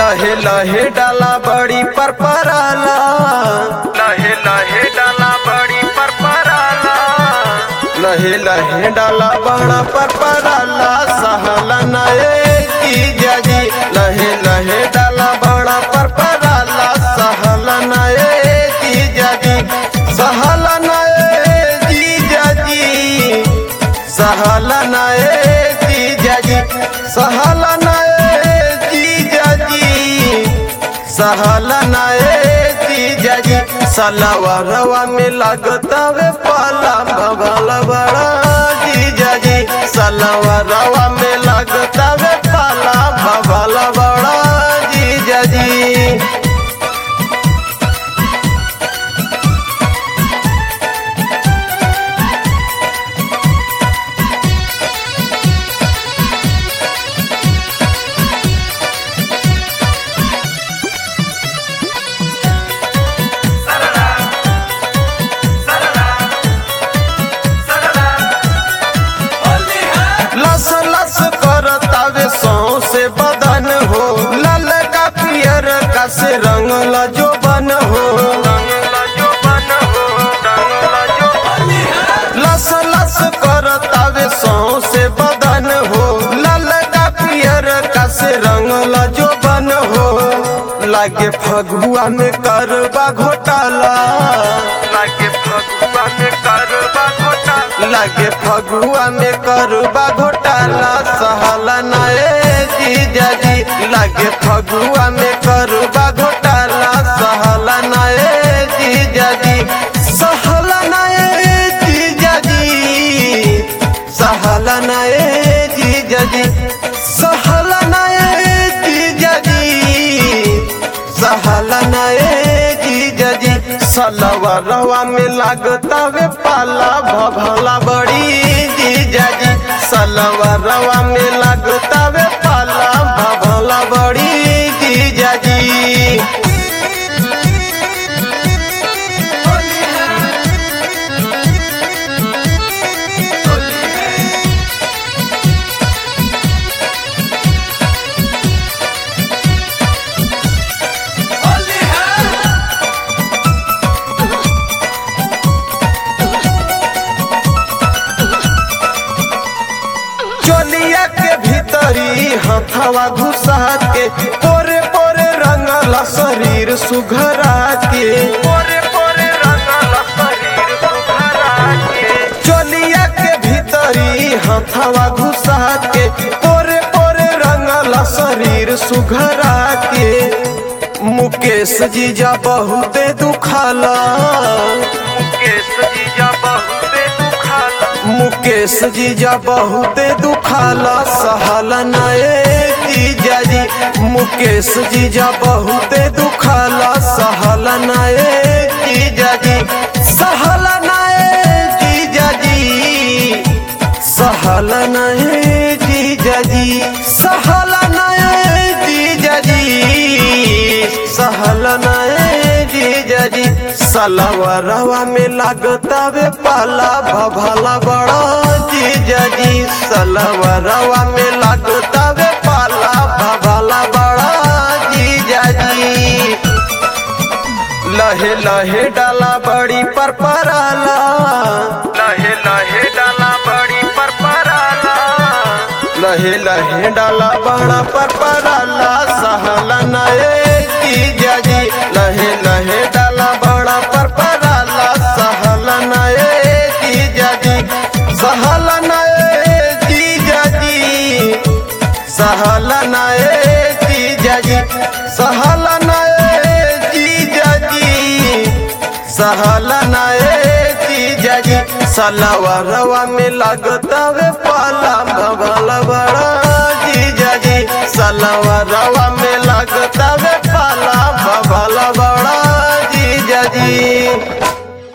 लहे लहे डाला बड़ी पर पराला लहे लहे डाला बड़ी पर पराला लहे लहे डाला बड़ा पर पराला सहला नए की जाजी लहे लहे डाला बड़ा पर पराला सहला नए की जाजी सहला नए जी जाजी सहला नए जी जाजी सहला नए जी जाजी सहला नए जी जाजी सलावा रवा में लगता वे पाला भगल बड़ा जी जाजी सलावा रवा में लगता वे पाला भगल बड़ा जी जाजी लस लस करतावे सौ से बदन हो लाल का पियर का से रंगल जो बन हो लस लस करतावे सौ से बदन हो लाल का पियर का से रंगल जो बन हो लागे फगुआ में करबा घोटाला लागे फगुआ में करबा घोटाला लागे फगुआ में करबा घोटाला सहला नए जीजा जी लागे फगुआ में करबा घोटाला सहला नए जीजा जी सहला नए जीजा जी सहला नए जीजा जी सहला नए जीजा जी सहला नए जीजा जी सलवा रवा में लागता वे पाला भभला बड़ी जीजा जी सलवा रवा में लागता वे पाला भभला बड़ी जीजा जी चोलिया के भीतरी हथवा घुसा के पोरे पोरे रंगला शरीर सुघरा के पोरे पोरे रंगला शरीर सुघरा के चोलिया के भीतरी हथवा घुसा के पोरे पोरे रंगला शरीर सुघरा के मुकेश जीजा बहुते दुखाला मुकेश जीजा बहुते दुखाला मुकेश जीजा बहुते दुखाला सहला नए जीजा जी मुकेश जीजा बहुते दुखाला सहला नए जीजा जी सहला नए जीजा जी सहला नए जीजा जी सहला नए जीजा जी सहला नए जीजा जी सलवा रवा में लागता वे पाला भभला बड़ा जीजा जी सलवा रवा में लागता वे पाला भभला बड़ा जीजा जी लहे लहे डाला बड़ी पर पराला लहे लहे डाला बड़ी पर पराला लहे लहे डाला बड़ा पर पराला सहला नए जीजा जी लहे लहे डाला बड़ा पर पराला सहला नए जीजा जी सहला नए जीजा जी सहला नए जीजा जी सहला नए जीजा जी सहला नए जीजा जी सलवा रवा में लगता वे पाला भगल बड़ा जीजा जी सलवा रवा में लगता वे पाला भगल बड़ा जीजा जी